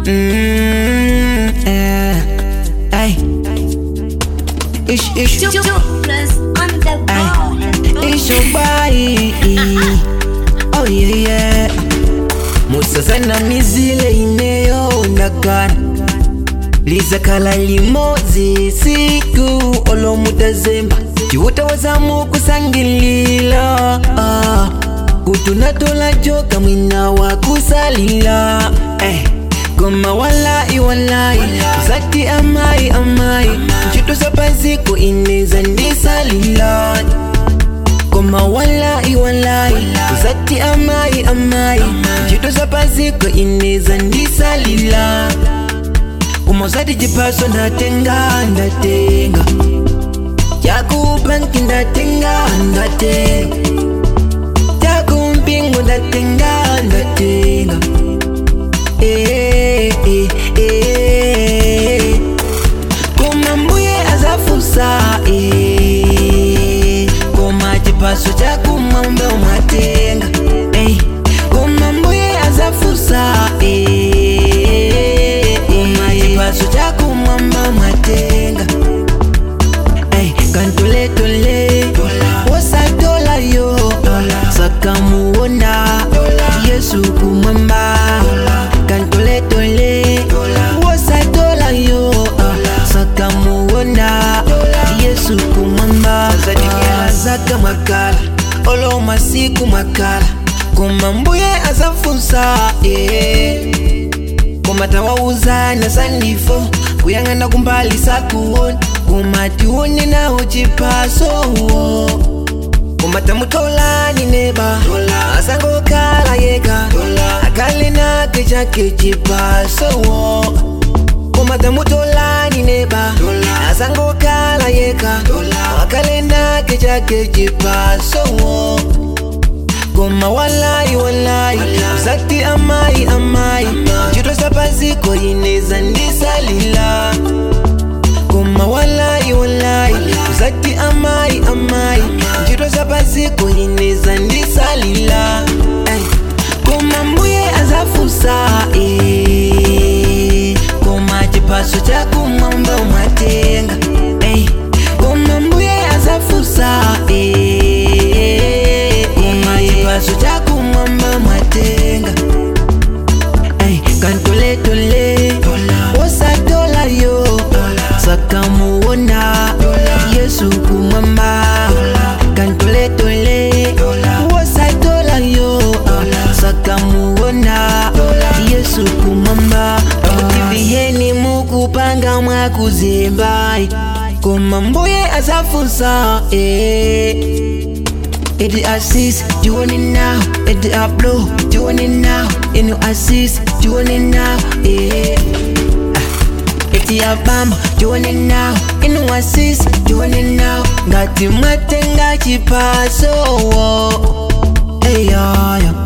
Mm, eh, ay. Ish, ish, Two, two plus on the ball. ish your body. Oh yeah, yeah. musasana mizile ineyoonekana lizakhala limodzi siku olomutazemba ciwutawazamu kusangilila ah. kutunatola joka mwina wa kusalila eh. goma walai walai zati amai amai ncito sapaziko ineza ndisalila Koma walai walai Zati amai amai Jito zapaziko ineza ndisalila Koma zati jipaso ndatenga ndatenga Jaku banki ndatenga ndatenga Jaku mpingo ndatenga ndatenga Eh eh eh Koma mbuye azafusa eh Koma chipaso chakumwa umbe umatenga eh Koma mbuye azafusa eh Koma chipaso chakumwa umbe umatenga eh Kantole tole Wasa dola yo Sakamuona Yesu kumwamba Kantole tole Wasa dola yo Sakamuona Yesu kumwamba Zaka makala Olo masiku makala Kuma mbuye azafunsa eh kumatawauza sandifo kuyang'ana kumbali sakuona kumatiwone nawo chipasowo kumatamutolani neba asangokala yeka akale nake chake chipasowo kumatamutolani neba asangokala yeka akale nake chake chipasowo Goma walai walai Zati amai amai Chito sapaziko ineza ndisalila Goma walai walai Zati amai amai Chito sapaziko ineza ndisalila Ay. Goma mbuye azafusa eh. Goma chipaso chakumwa umbe umatenga Ay. Goma mbuye azafusa eh. Goma chipaso chakumwa umbe umatenga Ay, kantole tole Wosa dola yo Sakamuona Yesu kumwamba Kantole tole Wosa dola yo Sakamuona Yesu kumwamba Tiviheni mukupanga mwakuzimba Koma mbuye azafusa eh. Edi assist, doing it now. Edi upload, doing it now. In your assist, doing it now. Yeah. Eti abamba, doing it now. In your assist, doing it now. Ngati matenga chipaso. Hey, yeah, yeah.